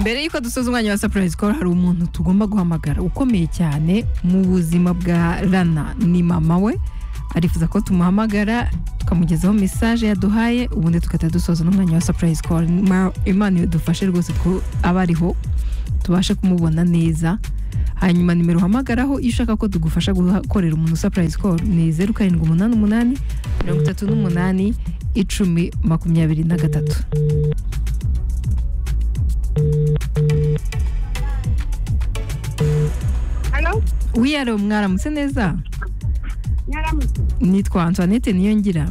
mbere y'uko dusoza umwanya wa sapurayizi koro hari umuntu tugomba guhamagara ukomeye cyane mu buzima bwa rana ni mama we arifuza ko tumuhamagara tukamugezaho mesaje yaduhaye ubundi tugahita dusoza n'umwanya wa sapurayizi koro imana dufashe rwose ko aba ariho tubashe kumubona neza hanyuma nimero uhamagaraho iyo ushaka ko tugufasha gukorera umuntu sapurayizi koro ni zeru karindwi umunani umunani mirongo itatu n'umunani icumi makumyabiri na gatatu hano wiyaro mwaramutse neza nyaramutse nitwa antoinette niyongira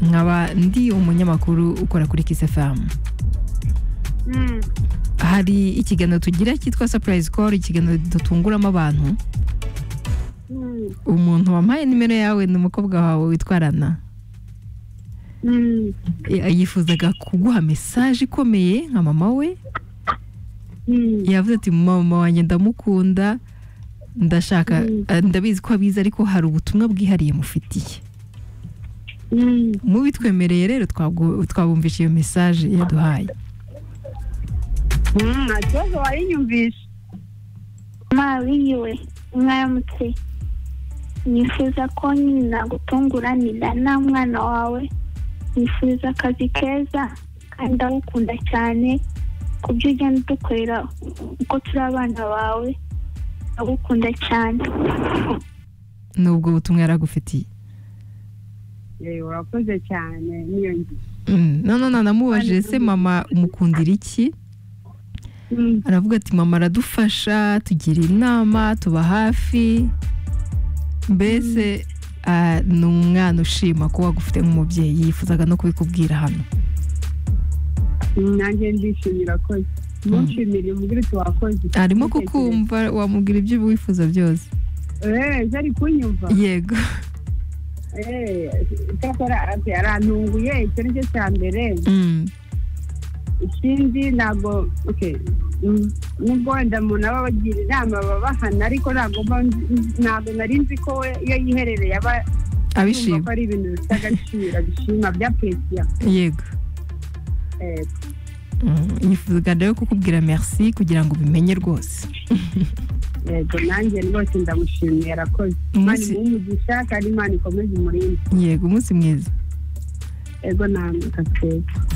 nkaba ndi umunyamakuru ukora kuri kisefamu Mm. hari ikiganiro tugira cyitwa sapurayizi koro ikiganiro dutunguramo abantu Mm. umuntu wampaye nimero yawe ni umukobwa wawe witwa rana Mm. Ya- yifuzaga kuguha mesaje ikomeye nka mama we Mm. yavuze ati mama wanjye ndamukunda ndashaka eh, ndabizi ko abizi ariko hari ubutumwa bwihariye mufitiye Mm. mubitwemereye rero twabwo- twabumvisha iyo mesaje yaduhaye Mm, nta kibazo wayinyumvisha mama wiwe mwaramutse nifuza ko nyine nagutunguranira nta mwana wawe nifuza akazi keza kandi ndagukunda cyane ku byo ugenda udukorera uko turi abana bawe ndagukunda cyane n'ubwo butumwa yaragufitiye Eh, urakoze cyane niyongira Mm, none na namubajije se mama umukundira iki Mm. aravuga ati mama aradufasha tugira inama tuba hafi mbese ah, ni umwana ushima ko wagufite nk'umubyeyi yifuzaga no kubikubwira hano Mm, nanjye ndishimira koze munshimire mubwire uti wakoze arimo kukumva wamubwira ibyo wifuza byose Eh, se ari kunyumva yego Eh, cyakora ati, arantunguye icyo ni cyo cya mbere Mm, ikindi ntabwo okay, mm, nubwo wenda umuntu aba abagira inama babahana ariko ntabwo mba nzi- ntabwo nari nzi ko we iyo yiherereye aba yumva abishima ko ari ibintu bifite agaciro abishima byapesiya yego Mm, yifuzaga rero kukubwira merci kugira ngo ubimenye rwose yego nanjye rwose ndamushimiye arakoze imana Umunsi- imuhe umugisha kandi imana ikomeze umurinde yego umunsi mwiza yego namwe kasete